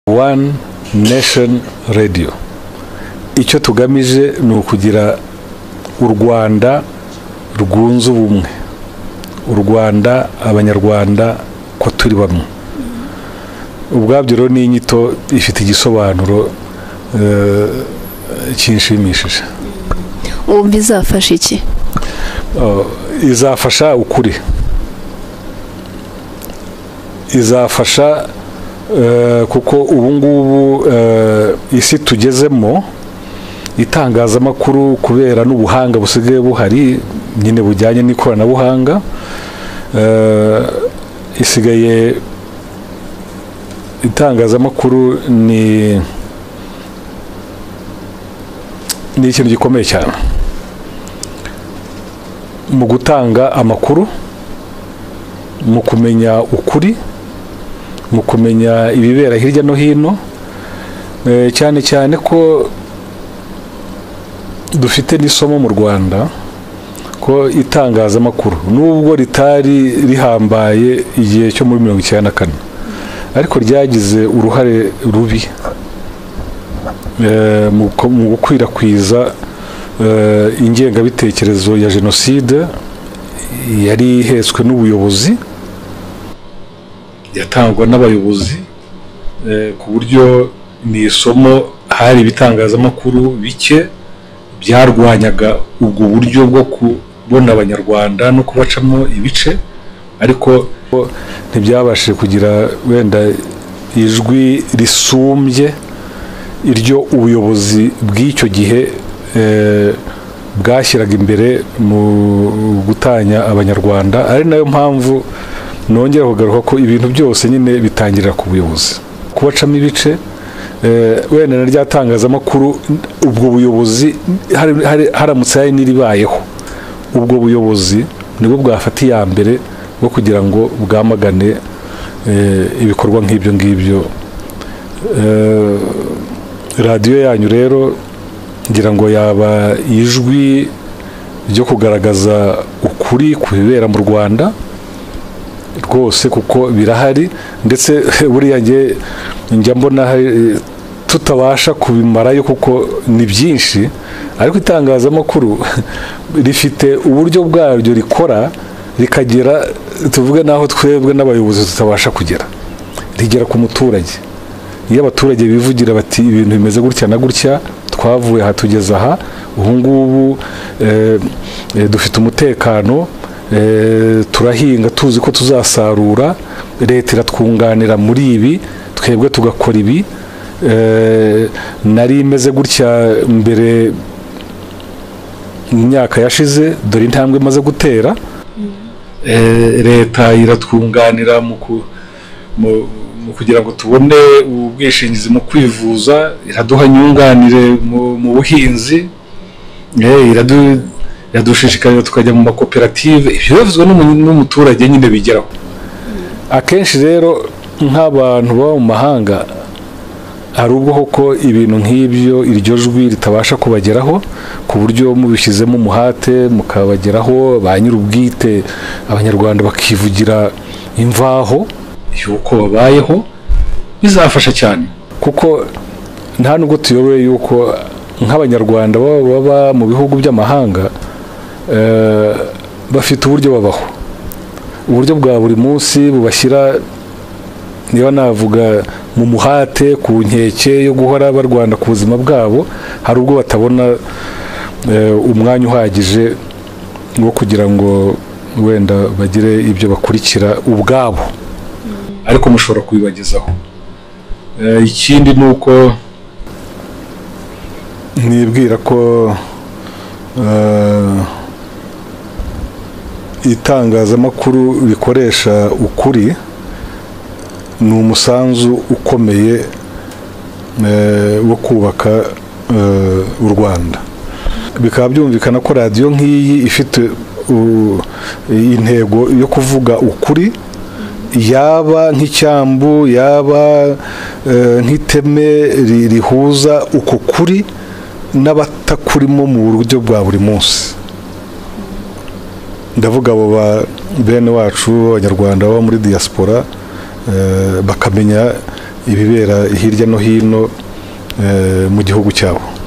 wani nesheni radiyo icyo tugamije ni ukugira u rwanda rwunze ubumwe u rwanda abanyarwanda ko turi bamwe ubwabyo rero ni inyito ifite igisobanuro kinshimishije wumva izafasha iki izafasha ukuri izafasha kuko ubu ngubu isi tugezemo itangazamakuru kubera n'ubuhanga busigaye buhari nyine bujyanye n'ikoranabuhanga isigaye itangazamakuru ni ni ikintu gikomeye cyane mu gutanga amakuru mu kumenya ukuri mu kumenya ibibera hirya no hino cyane cyane ko dufite n'isomo mu rwanda ko itangazamakuru nubwo ritari rihambaye igihe cyo muri mirongo icyenda na kane ariko ryagize uruhare rubi mu gukwirakwiza ingengabitekerezo ya jenoside yari ihetswe n'ubuyobozi yatangwa n'abayobozi ku buryo ni isomo hari ibitangazamakuru bike byarwanyaga ubwo buryo bwo kubona abanyarwanda no kubacamo ibice ariko ntibyabashije kugira wenda ijwi risumbye iryo ubuyobozi bw'icyo gihe bwashyiraga imbere mu gutanya abanyarwanda ari nayo mpamvu nongera kugaruka ko ibintu byose nyine bitangirira ku buyobozi kubacamo ibice wenda na rya tangazamakuru ubwo buyobozi haramutse hari n'iribayeho ubwo buyobozi nibwo bwafata iya mbere bwo kugira ngo bwamagane ibikorwa nk'ibyo ngibyo radiyo yanyu rero ngira ngo yaba ijwi ryo kugaragaza ukuri ku bibera mu rwanda rwose kuko birahari ndetse buriya njya mbona tutabasha kubimarayo kuko ni byinshi ariko itangazamakuru rifite uburyo bwaryo rikora rikagera tuvuge n'aho twebwe n'abayobozi tutabasha kugera rigera ku muturage iyo abaturage bivugira bati ibintu bimeze gutya na gutya twavuye aha tugeze aha ubu ngubu dufite umutekano turahinga tuzi ko tuzasarura leta iratwunganira muri ibi twebwe tugakora ibi nari imeze gutya mbere mu myaka yashize dore intambwe imaze gutera leta iratwunganira mu kugira ngo tubone ubwishingizi mu kwivuza iraduha inyunganire mu buhinzi iradushishikarira tukajya mu makoperative ibyo n'umuturage nyine bigeraho akenshi rero nk'abantu baba mu mahanga hari ubwo koko ibintu nk'ibyo iryo jwi ritabasha kubageraho ku buryo mubishyizemo umuhate mukabageraho ba nyir'ubwite abanyarwanda bakivugira imvaho y'uko babayeho bizafasha cyane kuko nta nubwo tuyoboye yuko nk'abanyarwanda baba mu bihugu by'amahanga bafite uburyo babaho uburyo bwa buri munsi bubashyira niba navuga mu muhate ku nkeke yo guhora barwanda ku buzima bwabo hari ubwo batabona umwanya uhagije wo kugira ngo wenda bagire ibyo bakurikira ubwabo ariko mushobora kubibagezaho ikindi ni uko nibwira ko itangazamakuru rikoresha ukuri ni umusanzu ukomeye wo kubaka u rwanda bikaba byumvikana ko radiyo nk'iyi ifite intego yo kuvuga ukuri yaba nk'icyambu yaba nk'iteme rihuza uko kuri n'abatakurimo mu buryo bwa buri munsi ndavuga abo bene wacu b'abanyarwanda baba muri diaspora bakamenya ibibera hirya no hino eh, mu gihugu cyabo